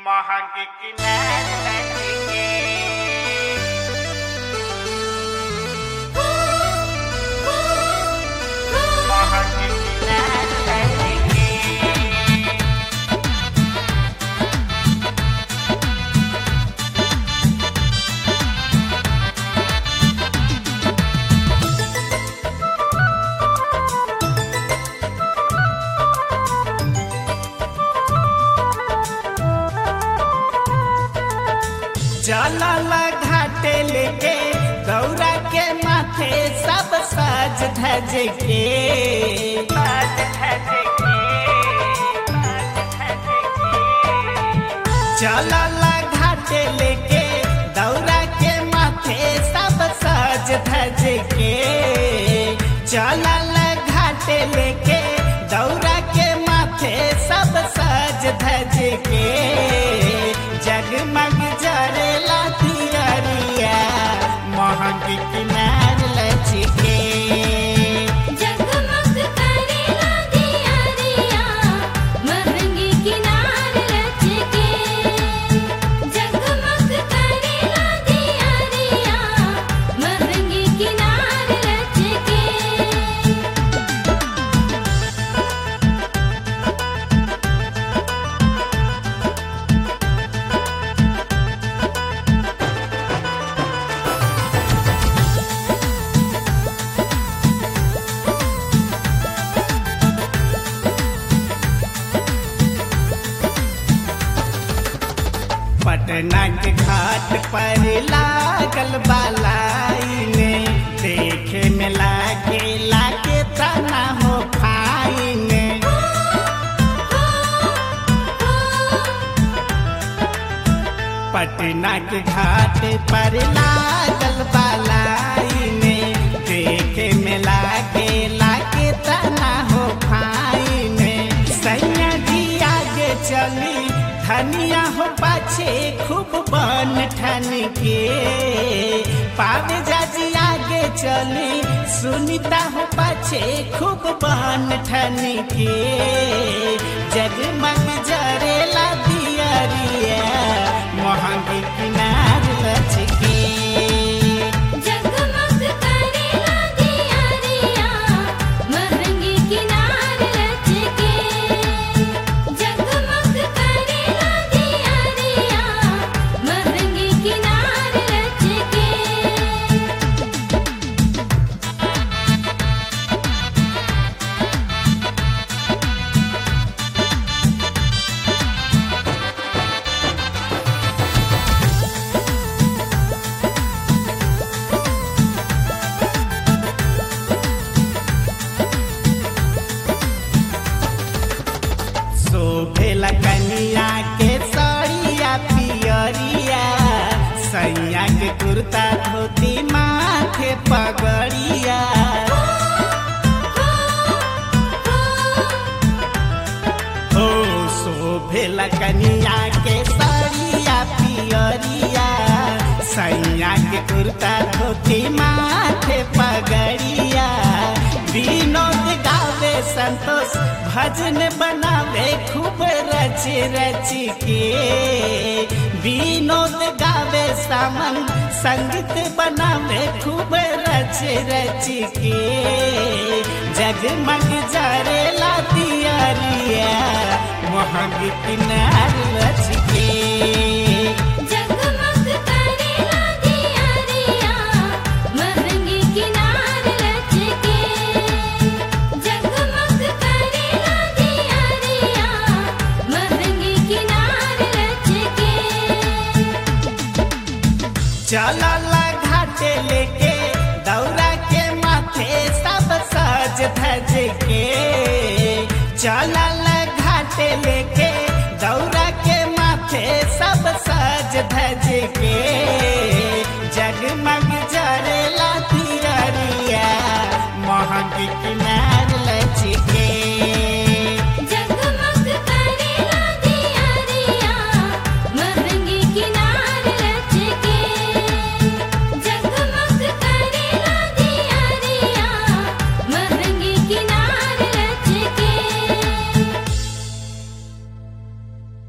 महंगी किनारे महंगी किनारे चलल घाटे लेके गौरा के माथे सब सज धज के बात धजे के बात धजे के चलल घाटे लेके दौरा के माथे सब सज धज के चलल घाटे लेके दौरा के माथे सब सज धज के जगमग जरेला तियरिया महंगी किनार लचके जगमग करेला दियारिया महंगी किनार लचके जगमग करेला दियारिया महंगी किनार लचके पटना के घाट पर लागल बालाइने देखे में लागे लागे तना हो खाइने पटना के घाट पर लागल बालाइने देखे में लागे लागे तना हो खाइने सैया जी आगे चली धनिया हो पाछे खूब बन ठन के पावे जाजी आगे चली सुनीता हो पाछे खूब बन ठन के जगमग जरेला दियरिया महंगी किनार लचके जगमग करेला दियारिया महंगी किनार लचके जगमग करेला दियारिया महंगी किनार लचके शोभेला कनिया के सड़िया पियरिया सैया के कुर्ता धोती माथे पगड़िया ओ शोभेला कनिया के सड़िया पियरिया सैया के कुर्ता धोती माथे पगड़िया विनोद गावे संतोष भजन बनावे खूब रच रच के विनोद गावे सामन संगीत बनावे खूब रच रच के जगमग जरेला दियरिया महंगी किनार रच के जगमग करेला दियारिया महंगी किनार लचके जगमग करेला दियारिया महंगी किनार लचके चलल घाटे लेके दौरा के माथे सब सज धज के चलल